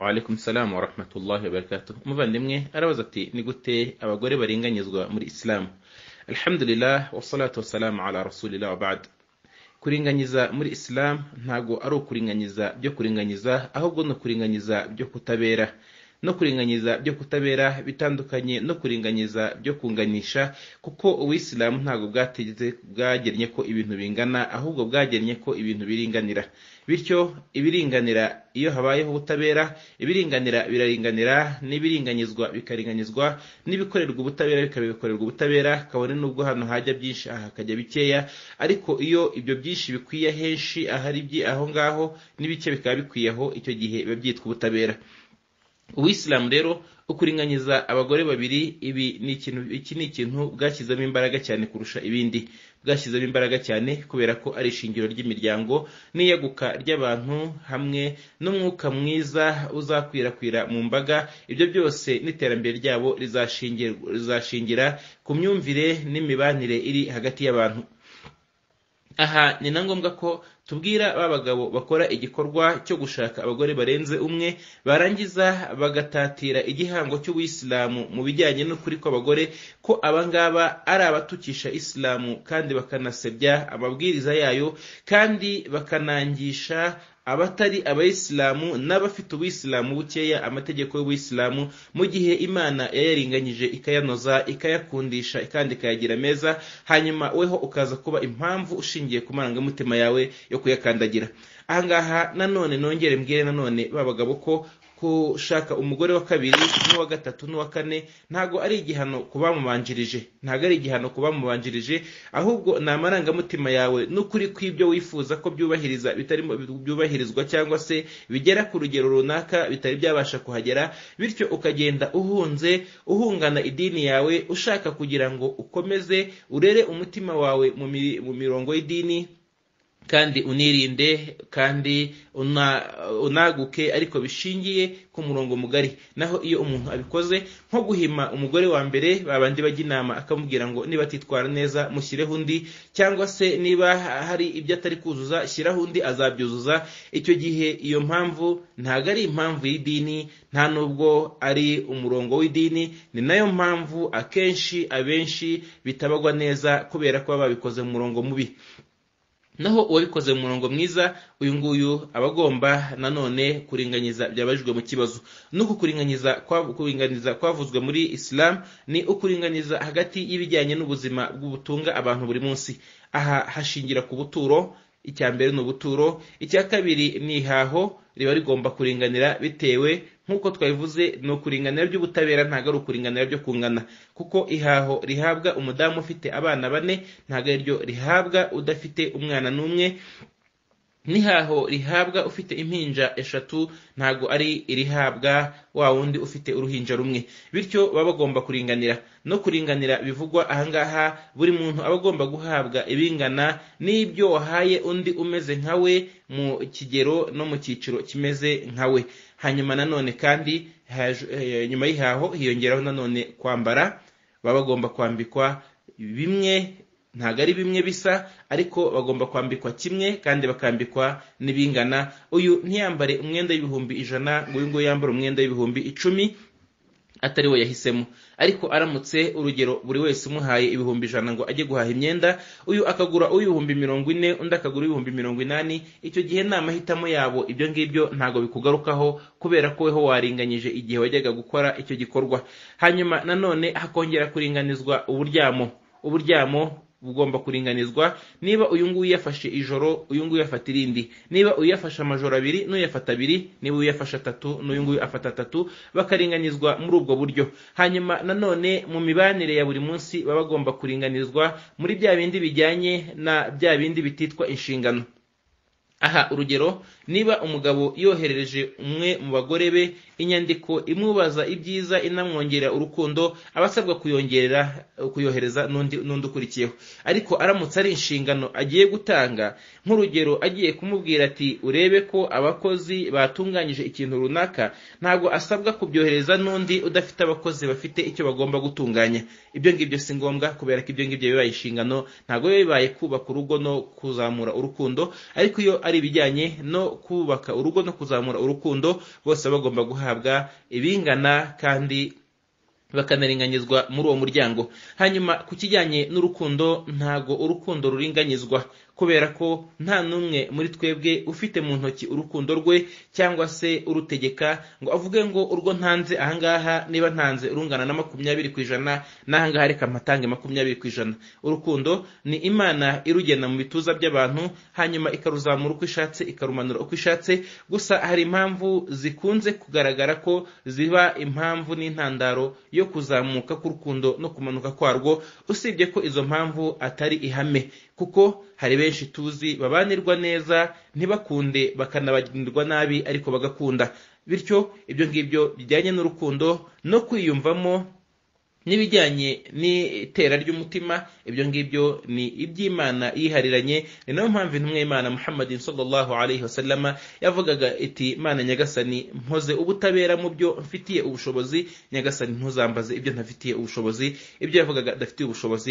Waalaikum salam wa rahmatullahi wa barakatuh umuvandimwe arabaza ati ni gute abagore baringanizwa muri isilamu alhamdulillah wassalatu wassalamu ala rasulillah wa ba'd kuringanyiza muri isilamu ntago ari ukuringanyiza byo kuringanyiza ahubwo ni ukuringanyiza byo kutabera no kuringanyiza byo kutabera bitandukanye no kuringanyiza byo kunganisha kuko ubuyisilamu ntabwo bwategetse bwagennye ko ibintu bingana ahubwo bwagennye ko ibintu biringanira bityo ibiringanira iyo habayeho ubutabera ibiringanira biraringanira n'ibiringanyizwa bikaringanizwa n'ibikorerwa ubutabera bikabikorerwa ubutabera kabone n'ubwo hano hajya byinshi aha hakajya bikeya ariko iyo ibyo byinshi bikwiye henshi ahari aho ngaho n'ibike bikaba bikwiye aho icyo gihe biba byitwa ubutabera ubuyisilamu rero ukuringanyiza abagore babiri ibi ni ikintu iki ni ikintu bwashyizemo imbaraga cyane kurusha ibindi bwashyizemo imbaraga cyane kubera ko ari ishingiro ry'imiryango n'iyaguka ry'abantu hamwe n'umwuka mwiza uzakwirakwira mu mbaga ibyo byose n'iterambere ryabo rizashingira ku myumvire n'imibanire iri hagati y'abantu aha ni na ngombwa ko tubwira ba bagabo bakora igikorwa cyo gushaka abagore barenze umwe barangiza bagatatira igihango cy'ubuyisilamu mu bijyanye n'ukuri kw'abagore ko abangaba ari abatukisha isilamu kandi bakanasebya amabwiriza yayo kandi bakanangisha abatari abayisilamu n'abafite ubuyisilamu bukeya amategeko y'ubuyisilamu mu gihe imana yayarenganyije ikayanoza ikayakundisha kandi ikayagira meza hanyuma weho ukaza kuba impamvu ushingiye ku marangamutima yawe yo kuyakandagira ahangaha nanone nongere mbwire nanone babagabo ko gushaka umugore wa kabiri n'uwa gatatu n'uwa kane ntabwo ari igihano ku bamubanjirije ntabwo ari igihano ku bamubanjirije ahubwo ni amarangamutima yawe n'ukuri kw'ibyo wifuza ko byubahiriza bitarimo byubahirizwa cyangwa se bigera ku rugero runaka bitari byabasha kuhagera bityo ukagenda uhunze uhungana idini yawe ushaka kugira ngo ukomeze urere umutima wawe mu mirongo y'idini kandi unirinde kandi unaguke ariko bishingiye ku murongo mugari naho iyo umuntu abikoze nko guhima umugore wa mbere babandi bajya inama akamubwira ngo niba atitwara neza mushyireho undi cyangwa se niba hari ibyo atari kuzuza shyiraho undi azabyuzuza icyo gihe iyo mpamvu ntabwo ari impamvu y'idini nta nubwo ari umurongo w'idini ni nayo mpamvu akenshi abenshi bitabagwa neza kubera ko baba babikoze mu murongo mubi naho uwabikoze mu murongo mwiza uyu nguyu aba agomba nanone kuringanyiza byabajijwe mu kibazo nuko kuringanyiza kuringaniza kwavuzwe muri isilamu ni ukuringaniza hagati y'ibijyanye n'ubuzima bw'ubutunga abantu buri munsi aha hashingira ku buturo icya mbere ni ubuturo icya kabiri ni ihaho riba rigomba kuringanira bitewe nk'uko twabivuze ni ukuringanira by'ubutabera ntabwo ari ukuringanira byo kungana kuko ihaho rihabwa umudamu ufite abana bane ntabwo ariryo rihabwa udafite umwana n'umwe n'ihaho rihabwa ufite impinja eshatu ntabwo ari irihabwa wa wundi ufite uruhinja rumwe bityo baba bagomba kuringanira no kuringanira bivugwa ahangaha buri muntu aba agomba guhabwa ibingana n'ibyo wahaye undi umeze nkawe mu kigero no mu cyiciro kimeze nkawe hanyuma nanone kandi nyuma y'ihaho hiyongeraho nanone kwambara baba bagomba kwambikwa bimwe ntabwo ari bimwe bisa ariko bagomba kwambikwa kimwe kandi bakambikwa n'ibingana uyu ntiyambare umwenda w'ibihumbi ijana ngo uyu nguyu yambare umwenda w'ibihumbi icumi atari we yahisemo ariko aramutse urugero buri wese umuhaye ibihumbi ijana ngo ajye guhaha imyenda uyu akagura uw'ibihumbi mirongo ine undi akagura uw'ibihumbi mirongo inani icyo gihe ni amahitamo yabo ibyo ngibyo ntabwo bikugarukaho kubera ko weho waringanyije igihe wajyaga gukora icyo gikorwa hanyuma nanone hakongera kuringanizwa uburyamo uburyamo bugomba kuringanizwa niba uyu nguyu yafashe ijoro uyu nguyu afata irindi niba uyafashe amajoro abiri n'uyafata abiri niba uyafashe atatu n'uyu nguyu afata atatu bakaringanizwa muri ubwo buryo hanyuma nanone mu mibanire ya buri munsi baba bagomba kuringanizwa muri bya bindi bijyanye na bya bindi bititwa inshingano aha urugero niba umugabo yoherereje umwe mu bagore be inyandiko imubaza ibyiza inamwongerera urukundo aba asabwa kuyongerera kuyohereza n'undi ukurikiyeho ariko aramutse ari inshingano agiye gutanga nk'urugero agiye kumubwira ati urebe ko abakozi batunganyije ikintu runaka ntabwo asabwa kubyohereza n'undi udafite abakozi bafite icyo bagomba gutunganya ibyo ngibyo si ngombwa kubera ko ibyo ngibyo bibaye inshingano ntabwo biba bibaye kubaka urugo no kuzamura urukundo ariko iyo ari ari ibijyanye no kubaka urugo no kuzamura urukundo bose bagomba guhabwa ibingana kandi bakanaringanyizwa muri uwo muryango hanyuma ku kijyanye n'urukundo ntago urukundo ruringanyizwa kubera ko nta n'umwe muri twebwe ufite mu ntoki urukundo rwe cyangwa se urutegeka ngo avuge ngo urwo ntanze ahangaha niba ntanze urungana na makumyabiri ku ijana n'ahangaha reka mpatange makumyabiri ku ijana urukundo ni imana irugena mu bituza by'abantu hanyuma ikaruzamura uko ishatse ikarumanura uko ishatse gusa hari impamvu zikunze kugaragara ko ziba impamvu n'intandaro yo kuzamuka k'urukundo no kumanuka kwarwo usibye ko izo mpamvu atari ihame kuko hari benshi tuzi babanirwa neza ntibakunde bakanabagirirwa nabi ariko bagakunda bityo ibyo ngibyo bijyanye n'urukundo no kwiyumvamo n'ibijyanye n'itera ry'umutima ibyo ngibyo ni iby'imana yihariranye ni nayo mpamvu intumwa y'imana muhammadin sallallahu alaihi wasallama yavugaga iti imana nyagasani mpoze ubutabera mu byo mfitiye ubushobozi nyagasani ntuzambaze ibyo ntafitiye ubushobozi ibyo yavugaga adafitiye ubushobozi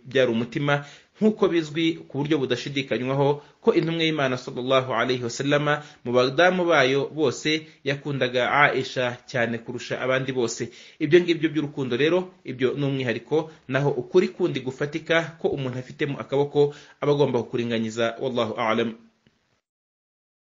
byari umutima nk'uko bizwi ku buryo budashidikanywaho ko intumwa y'imana sallallahu alaihi wasallama mu badamu bayo bose yakundaga aisha cyane kurusha abandi bose ibyo ngibyo by'urukundo rero ibyo ni umwihariko naho ukuri kundi gufatika ko umuntu afitemo akaboko aba agomba kukuringanyiza wallahu alam